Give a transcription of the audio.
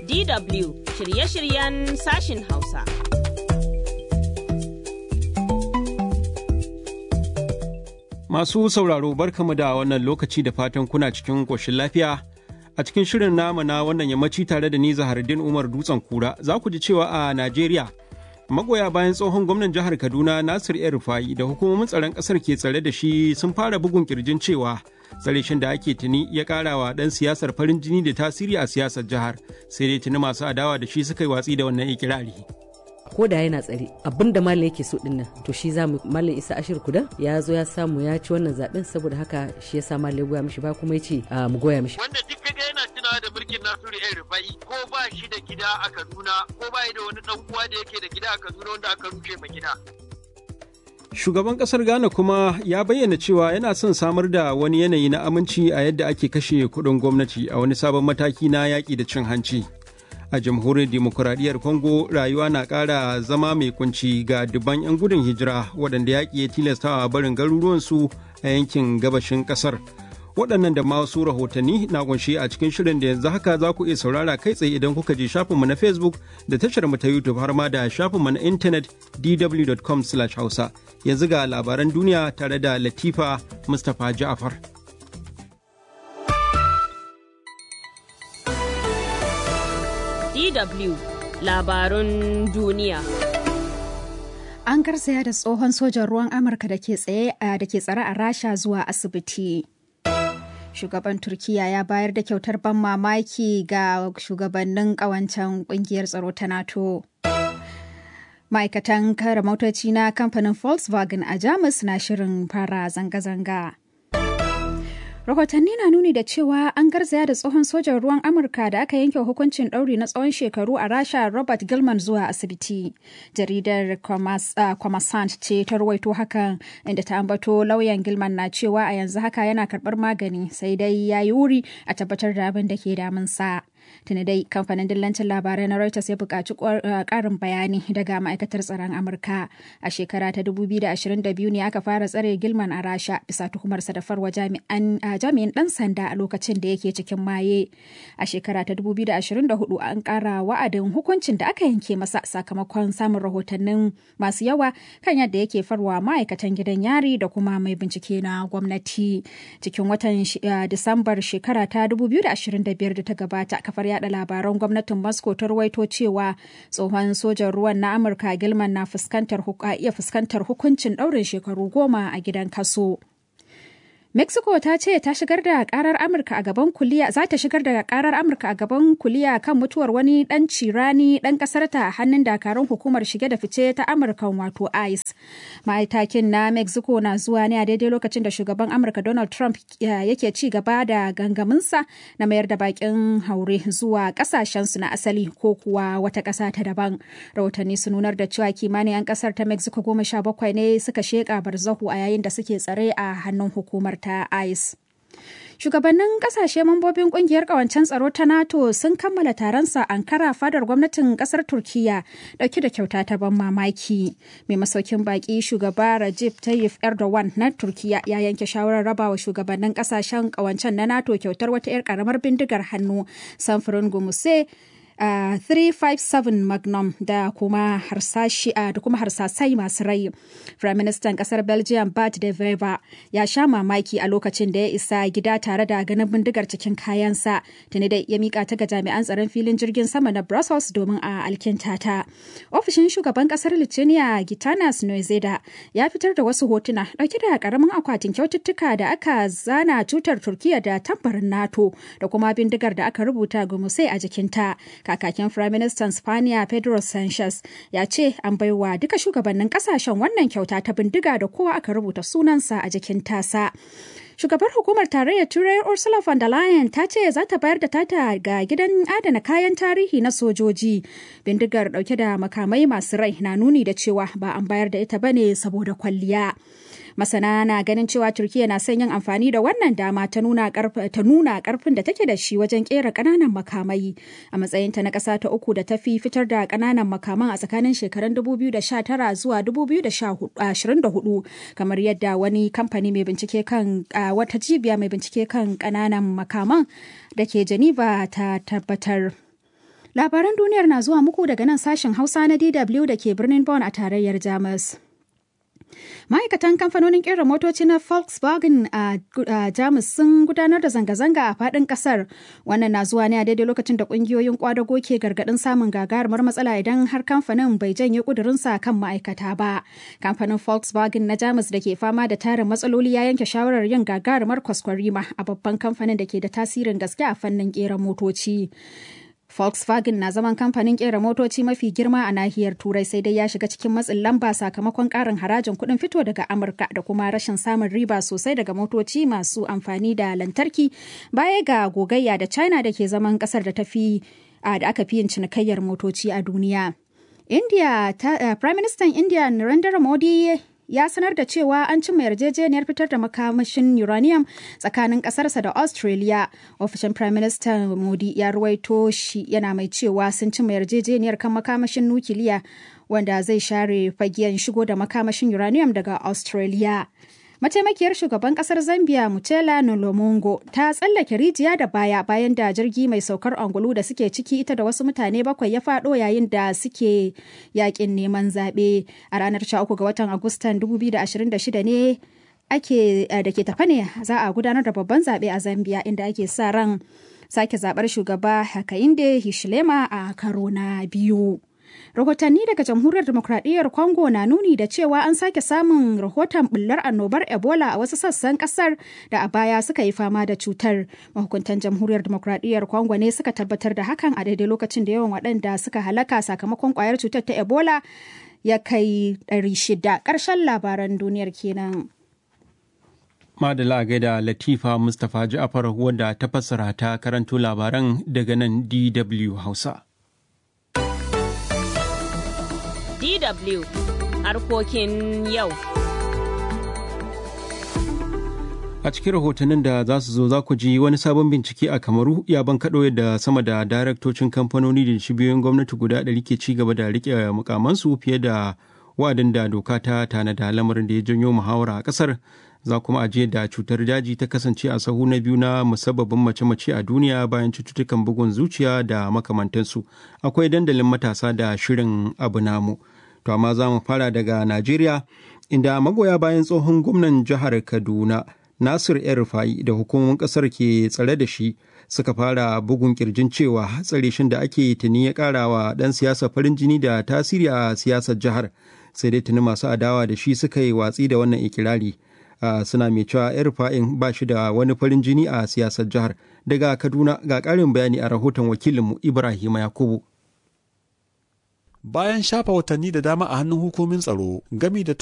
DW shirye-shiryen sashin Hausa. Masu sauraro barkamu da wannan lokaci da fatan kuna cikin ƙoshin lafiya. A cikin shirin namu na wannan yammaci tare da ni Zahardin Umar Dutsen Kura za ku ji cewa a Najeriya magoya bayan tsohon gwamnan jihar Kaduna Nasir El Rufai da hukumomin tsaron ƙasar ke tsare da shi sun fara bugun kirjin cewa tsare shin da ake tuni ya ƙara wa ɗan siyasar farin jini da tasiri a siyasar jihar sai dai tuni masu adawa da shi suka yi watsi da wannan ikirari. ko da yana tsare abin da malam yake so din nan to shi za mu malam isa ashir kudan ya zo ya samu ya ci wannan zaben saboda haka shi ya sa malam ya goya mishi ba kuma ya ce mu goya mishi wanda duk kaga yana tunawa da mulkin nasiru el rufai ko ba shi da gida a kaduna ko ba da wani dan uwa da yake da gida a kaduna wanda aka rufe ma gida Shugaban kasar Ghana kuma ya bayyana cewa yana son samar da wani yanayi na aminci a yadda ake kashe kuɗin gwamnati a wani sabon mataki na yaƙi da cin hanci. a jamhuriyar demokuraɗiyyar congo rayuwa na ƙara zama mai kunci ga dubban 'yan gudun hijira waɗanda yaƙi ya tilastawa barin garuruwansu a yankin gabashin ƙasar waɗannan da masu rahotanni na kunshi a cikin shirin da yanzu haka za ku iya saurara kai tsaye idan kuka je shafinmu na facebook da tashar mu ta youtube har ma da shafinmu na intanet dw.com hausa yanzu ga labaran duniya tare da latifa mustapha ja'afar DW labarun duniya. An garzaya da tsohon sojan ruwan Amurka da ke tsare a Rasha zuwa asibiti. Shugaban Turkiya ya bayar da kyautar ban mamaki ga shugabannin ƙawancen ƙungiyar tsaro ta NATO. Ma'aikatan kare motoci na kamfanin Volkswagen a Jamus na shirin fara zanga-zanga. rahotanni na nuni da cewa an garzaya da tsohon sojan ruwan amurka da aka yanke hukuncin ɗauri na tsawon shekaru a rasha robert gilman zuwa asibiti jaridar kwamasant ce ta ruwaito hakan inda ta ambato lauyan gilman na cewa a yanzu haka yana karɓar magani sai dai ya yi wuri a tabbatar da abin da ke damunsa. tuni dai kamfanin dillancin labarai na Reuters ya buƙaci ƙarin bayani daga ma'aikatar tsaron Amurka. A shekara ta 2022 ne aka fara tsare Gilman a Rasha bisa tuhumarsa da farwa jami'in ɗan sanda a lokacin da yake cikin maye. A shekara ta 2024 an ƙara wa'adin hukuncin da aka yanke masa sakamakon samun rahotannin masu yawa kan yadda yake farwa ma'aikatan gidan yari da kuma mai bincike na gwamnati. Cikin watan Disambar shekara ta 2025 da ta gabata kafar yada labaran gwamnatin Moscow ta ruwaito cewa tsohon sojan ruwan na Amurka Gilman na fuskantar iya fuskantar hukuncin ɗaurin shekaru goma a gidan kaso. Mexico ta ce ta shigar da karar Amurka a gaban kuliya za ta shigar da karar Amurka a gaban kuliya kan mutuwar wani dan cirani dan kasar ta a hannun dakarun hukumar shige da fice ta Amurka wato ICE. Ma'aitakin na Mexico na zuwa ne a daidai lokacin da shugaban Amurka Donald Trump yake ci gaba da gangaminsa na mayar da bakin haure zuwa kasashensu na asali ko kuwa wata kasa ta daban. Rahotanni sun nunar da cewa kimanin 'yan kasar ta Mexico goma sha bakwai ne suka sheka barzahu a yayin da suke tsare a hannun hukumar ta ICE. Shugabannin kasashe mambobin kungiyar kawancen tsaro ta NATO sun kammala taronsa Ankara fadar gwamnatin kasar Turkiya dauke da kyauta ta ban mamaki. Mai masaukin baki shugaba Recep Tayyip Erdogan na Turkiya ya yanke shawarar rabawa shugabannin kasashen kawancen na NATO kyautar wata 'yar karamar bindigar hannu samfurin gumuse Uh, 357 magnum da kuma harsashi uh, da kuma harsasai masu rai. Firaministan kasar Belgium Bart de Wever ya sha mamaki a lokacin da ya isa gida tare da ganin bindigar cikin kayansa. Tuni da ya mika ta ga jami'an tsaron filin jirgin sama na Brussels domin a alkinta ta. Ofishin shugaban kasar Lithuania Gitanas Noizeda ya fitar da wasu hotuna dauke da karamin akwatin kyaututtuka da aka zana tutar Turkiya da tambarin NATO da kuma bindigar da aka rubuta gumusai a jikinta. kakakin firaministan spaniya pedro sanchez ya ce an baiwa duka shugabannin kasashen wannan kyauta ta bindiga da kowa aka rubuta sunansa a jikin tasa Shugabar hukumar tarayyar Turai Ursula von der Leyen ta ce za ta bayar da tata ga gidan adana kayan tarihi na sojoji. Bindigar dauke da makamai masu rai na nuni da cewa ba an bayar da ita bane saboda kwalliya. Masana na ganin cewa Turkiya na son yin amfani da wannan dama ta nuna karfin da take da shi wajen kera kananan makamai a matsayinta na ƙasa ta uku da ta fi fitar da kananan makaman a tsakanin shekarun 2019 zuwa 2024 kamar yadda wani kamfani mai bincike kan wata cibiya mai bincike kan kananan makaman da ke Geneva ta tabbatar. Labaran duniyar na zuwa muku daga nan sashen Hausa na DW da ke birnin Bonn a tarayyar Jamus. Ma'aikatan kamfanonin kera motoci na Volkswagen a Jamus sun gudanar da zanga-zanga a faɗin ƙasar. Wannan na zuwa ne a daidai lokacin da ƙungiyoyin kwadago ke gargaɗin samun gagarumar matsala idan har kamfanin bai janye ƙudurinsa kan ma'aikata ba. Kamfanin Volkswagen na Jamus da ke fama da tarin matsaloli ya yanke shawarar yin gagarumar kwaskwarima a babban kamfanin da ke da tasirin gaske a fannin kera motoci. Volkswagen na zaman kamfanin kera motoci mafi girma a nahiyar Turai sai dai ya shiga cikin matsin lamba sakamakon karin harajin kuɗin fito daga Amurka da kuma rashin samun riba sosai daga motoci masu amfani da lantarki baya ga gogayya da China da ke zaman ƙasar da tafi da aka fi yin cinikayyar motoci a duniya. India, ta, uh, Prime Minister India Narendra Modi ya sanar da cewa an cimma yarjejeniyar fitar da makamashin uranium tsakanin kasarsa da australia ofishin prime minister modi ya ruwaito shi yana mai cewa sun cimma yarjejeniyar kan makamashin nukiliya wanda zai share fagiyan shigo da makamashin uranium daga australia mataimakiyar shugaban kasar zambia mutela nolomongo ta tsallake rijiya da baya bayan da jirgi mai saukar angulu da suke ciki ita da wasu mutane bakwai ya fado yayin da suke yakin neman zaɓe a ranar 13 ga watan agustan 2026 ne ake da ke tafa ne za a gudanar da babban zaɓe a zambia inda ake sa ran sake zaɓar shugaba hakainde hishilema a karo na biyu rahotanni daga jamhuriyar demokradiyyar congo na nuni da cewa an sake samun rahoton bullar annobar ebola a wasu sassan kasar da a baya suka yi fama da cutar mahukuntan jamhuriyar demokradiyyar congo ne suka tabbatar da hakan a daidai lokacin da yawan waɗanda suka halaka sakamakon kwayar cutar ta ebola ya kai 600 ƙarshen labaran duniyar kenan. Madala gaida Latifa Mustapha Ja'afar wadda ta fassara ta karanto labaran daga nan DW Hausa. DW harkokin yau. A cikin rahotannin da za su zo za ku ji wani sabon bincike a Kamaru ya bankaɗo yadda sama da daraktocin kamfanoni da cibiyoyin gwamnati guda ɗari ke ci gaba da riƙe mukamansu fiye da wa'adin da doka ta tanada lamarin da ya janyo muhawara a ƙasar za kuma ajiye da cutar daji ta kasance a sahu na biyu na musabbabin mace-mace a duniya bayan cututtukan bugun zuciya da makamantansu akwai dandalin matasa da shirin abu namu to amma za mu fara daga najeriya inda magoya bayan tsohon gwamnan jihar kaduna nasir el rufai da hukumomin kasar ke tsare da shi suka fara bugun kirjin cewa tsare shin da ake tuni ya kara wa dan siyasa farin jini da tasiri a siyasar jihar sai dai tuni masu adawa da shi suka yi watsi da wannan ikirari Uh, suna mai cewa yar fa'in ba shi da wani farin jini a siyasar jihar daga kaduna ga ƙarin bayani a rahoton wakilinmu ibrahim yakubu bayan shafa watanni da dama a hannun hukumin tsaro gami da